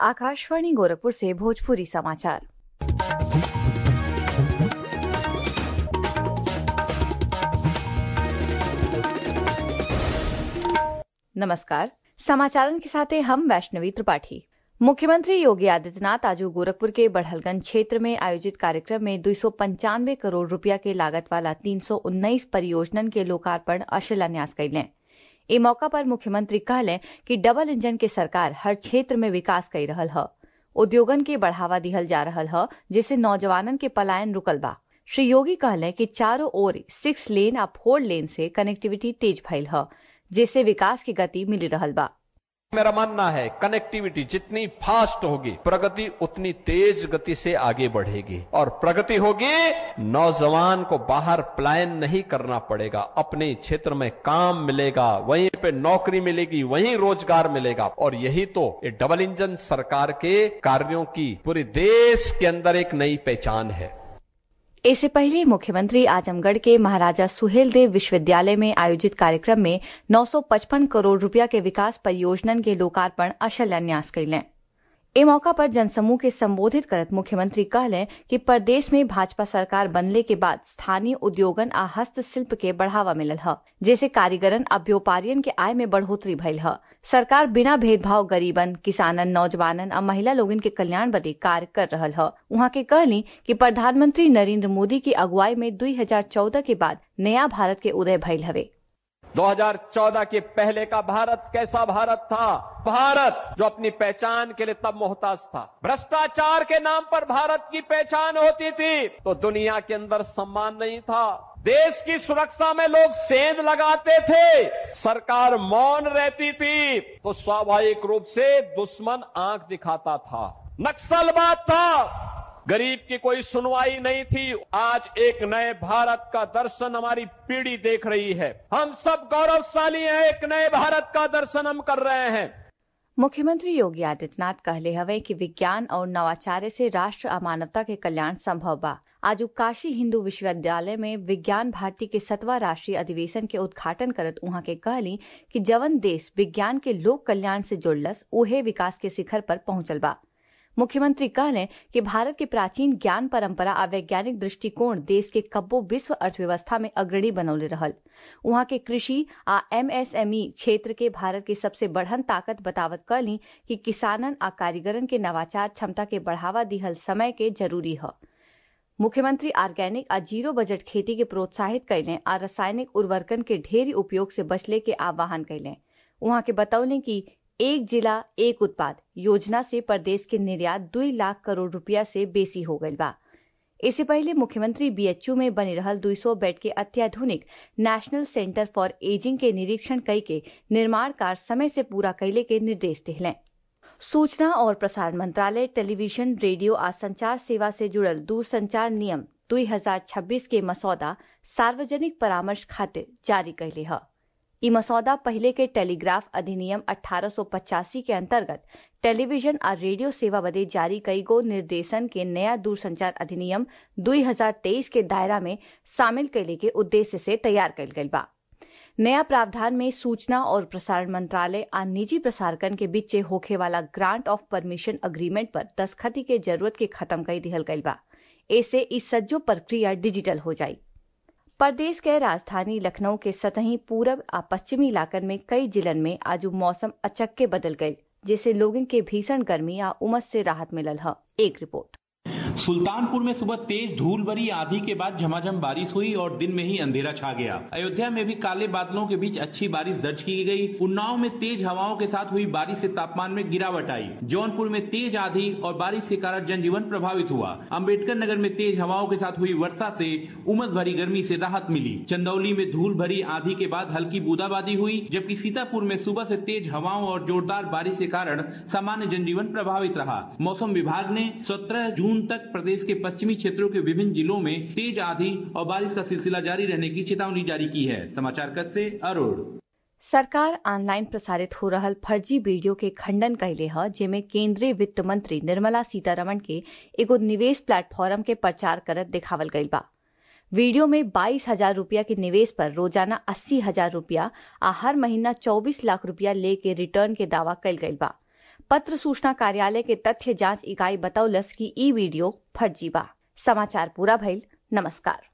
आकाशवाणी गोरखपुर से भोजपुरी समाचार नमस्कार समाचारन के साथ हम वैष्णवी त्रिपाठी मुख्यमंत्री योगी आदित्यनाथ आज गोरखपुर के बढ़लगंज क्षेत्र में आयोजित कार्यक्रम में दो करोड़ रुपया के लागत वाला तीन परियोजनन के लोकार्पण और शिलान्यास कैलें ए मौका पर मुख्यमंत्री कहलें कि डबल इंजन के सरकार हर क्षेत्र में विकास कर रहल ह उद्योगन के बढ़ावा दिहल जा रहल ह जिससे नौजवानन के पलायन रुकल बा श्री योगी कहलें कि चारों ओर सिक्स लेन आ फोर लेन से कनेक्टिविटी तेज भइल ह जिससे विकास की गति मिल रहल बा मेरा मानना है कनेक्टिविटी जितनी फास्ट होगी प्रगति उतनी तेज गति से आगे बढ़ेगी और प्रगति होगी नौजवान को बाहर प्लान नहीं करना पड़ेगा अपने क्षेत्र में काम मिलेगा वहीं पे नौकरी मिलेगी वहीं रोजगार मिलेगा और यही तो ये डबल इंजन सरकार के कार्यों की पूरे देश के अंदर एक नई पहचान है इससे पहले मुख्यमंत्री आजमगढ़ के महाराजा सुहेलदेव विश्वविद्यालय में आयोजित कार्यक्रम में 955 करोड़ रुपया के विकास परियोजनन के लोकार्पण और शिलान्यास कैलें ए मौका पर जनसमूह के संबोधित करत मुख्यमंत्री कहलें कि प्रदेश में भाजपा सरकार बनले के बाद स्थानीय उद्योगन आ हस्तशिल्प के बढ़ावा मिलल ह जैसे कारीगरन आ व्यापारियन के आय में बढ़ोतरी भइल ह सरकार बिना भेदभाव गरीबन किसानन नौजवानन आ महिला लोगन के कल्याण बदे कार्य कर रहल ह उहाँ के कहली कि प्रधानमंत्री नरेंद्र मोदी की अगुवाई में 2014 के बाद नया भारत के उदय भइल हवे 2014 के पहले का भारत कैसा भारत था भारत जो अपनी पहचान के लिए तब मोहताज था भ्रष्टाचार के नाम पर भारत की पहचान होती थी तो दुनिया के अंदर सम्मान नहीं था देश की सुरक्षा में लोग सेंध लगाते थे सरकार मौन रहती थी तो स्वाभाविक रूप से दुश्मन आंख दिखाता था नक्सलवाद था गरीब की कोई सुनवाई नहीं थी आज एक नए भारत का दर्शन हमारी पीढ़ी देख रही है हम सब गौरवशाली हैं एक नए भारत का दर्शन हम कर रहे हैं मुख्यमंत्री योगी आदित्यनाथ कहले हवे कि विज्ञान और नवाचार से राष्ट्र और मानवता के कल्याण संभव बा आज काशी हिंदू विश्वविद्यालय में विज्ञान भारती के सतवा राष्ट्रीय अधिवेशन के उद्घाटन करत उहाँ के कहली कि जवन देश विज्ञान के लोक कल्याण से जुड़लस उहे विकास के शिखर पर पहुंचल बा मुख्यमंत्री कहलें कि भारत के प्राचीन ज्ञान परंपरा आ वैज्ञानिक दृष्टिकोण देश के कब्बो विश्व अर्थव्यवस्था में अग्रणी बनौले रहल वहां के कृषि आ एमएसएमई क्षेत्र के भारत के सबसे बढ़न ताकत बतावत कहली कि किसानन आ कारीगरन के नवाचार क्षमता के बढ़ावा दिहल समय के जरूरी है मुख्यमंत्री ऑर्गेनिक आ जीरो बजट खेती के प्रोत्साहित कैलें आ रासायनिक उर्वरकन के ढेरी उपयोग से बचले के आह्वान कैलें वहां के बतौलें कि एक जिला एक उत्पाद योजना से प्रदेश के निर्यात दुई लाख करोड़ रुपया से बेसी हो गई बा इससे पहले मुख्यमंत्री बीएचयू में बनी रहल 200 बेड के अत्याधुनिक नेशनल सेंटर फॉर एजिंग के निरीक्षण कई के निर्माण कार्य समय से पूरा कैले के निर्देश दिलें सूचना और प्रसारण मंत्रालय टेलीविजन रेडियो आ संचार सेवा से जुड़ल दूरसंचार नियम 2026 के मसौदा सार्वजनिक परामर्श खातिर जारी कैले है ई मसौदा पहले के टेलीग्राफ अधिनियम 1885 के अंतर्गत टेलीविजन और रेडियो सेवा बदे जारी कई गो निर्देशन के नया दूरसंचार अधिनियम 2023 के दायरा में शामिल कैले के उद्देश्य से तैयार कैल गई बा नया प्रावधान में सूचना और प्रसारण मंत्रालय आ निजी प्रसारकन के बीच होखे वाला ग्रांट ऑफ परमिशन अग्रीमेंट पर दस्खती के जरूरत के खत्म कर दिहल गई बा ऐसे इस सज्जो प्रक्रिया डिजिटल हो जाई प्रदेश के राजधानी लखनऊ के सतही पूरब आ पश्चिमी इलाकन में कई जिलन में आज मौसम अचक्के बदल गई जिससे लोगों के भीषण गर्मी या उमस से राहत मिलल है एक रिपोर्ट सुल्तानपुर में सुबह तेज धूल भरी आंधी के बाद झमाझम बारिश हुई और दिन में ही अंधेरा छा गया अयोध्या में भी काले बादलों के बीच अच्छी बारिश दर्ज की गई उन्नाव में तेज हवाओं के साथ हुई बारिश से तापमान में गिरावट आई जौनपुर में तेज आंधी और बारिश के कारण जनजीवन प्रभावित हुआ अम्बेडकर नगर में तेज हवाओं के साथ हुई वर्षा से उमस भरी गर्मी से राहत मिली चंदौली में धूल भरी आंधी के बाद हल्की बूंदाबांदी हुई जबकि सीतापुर में सुबह से तेज हवाओं और जोरदार बारिश के कारण सामान्य जनजीवन प्रभावित रहा मौसम विभाग ने सत्रह जून तक प्रदेश के पश्चिमी क्षेत्रों के विभिन्न जिलों में तेज आंधी और बारिश का सिलसिला जारी रहने की चेतावनी जारी की है समाचार कक्ष से अरुण सरकार ऑनलाइन प्रसारित हो रहल फर्जी वीडियो के खंडन कैले ह जेमे केंद्रीय वित्त मंत्री निर्मला सीतारमण के एगो निवेश प्लेटफॉर्म के प्रचार करत दिखावल गईल बा वीडियो में बाईस हजार रूपया के निवेश पर रोजाना अस्सी हजार रूपया आ हर महीना चौबीस लाख रूपया ले के रिटर्न के दावा कल गईल बा पत्र सूचना कार्यालय के तथ्य जांच इकाई बतौलस की ई वीडियो फर्जी बा समाचार पूरा भइल नमस्कार